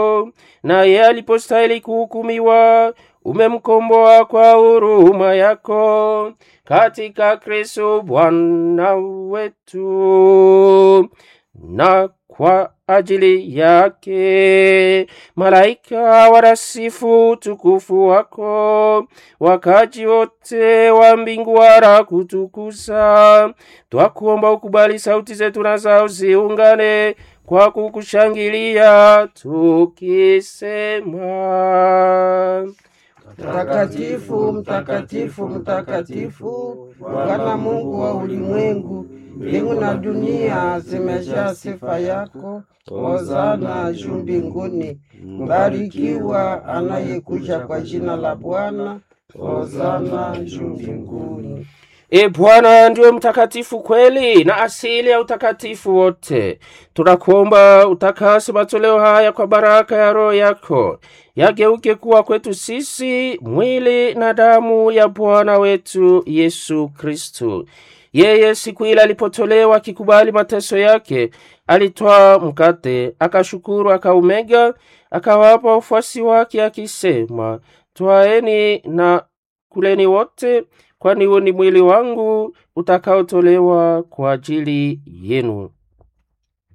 naye alipostahili kuhukumiwa umemkomboa kwa huruma yako katika Kristo Bwana wetu, na kwa ajili yake malaika warasifu tukufu wako, wakaji wote wa mbingu wara kutukuza. Twakuomba ukubali sauti zetu na zao ziungane kwa kukushangilia tukisema Mtakatifu, mtakatifu, mtakatifu, Bwana Mungu wa ulimwengu, mbingu na dunia zimejaa sifa yako. Hosana juu mbinguni. Mbarikiwa anayekuja kwa jina la Bwana. Hosana juu mbinguni. E Bwana ndiwe mtakatifu kweli na asili ya utakatifu wote. Tunakuomba utakase matoleo haya kwa baraka ya Roho yako, yageuke kuwa kwetu sisi mwili na damu ya Bwana wetu Yesu Kristu. Yeye siku ile alipotolewa akikubali mateso yake, alitwaa mkate, akashukuru, akaumega, akawapa wafuasi wake akisema, twaeni na kuleni wote kwani huo ni mwili wangu utakaotolewa kwa ajili yenu.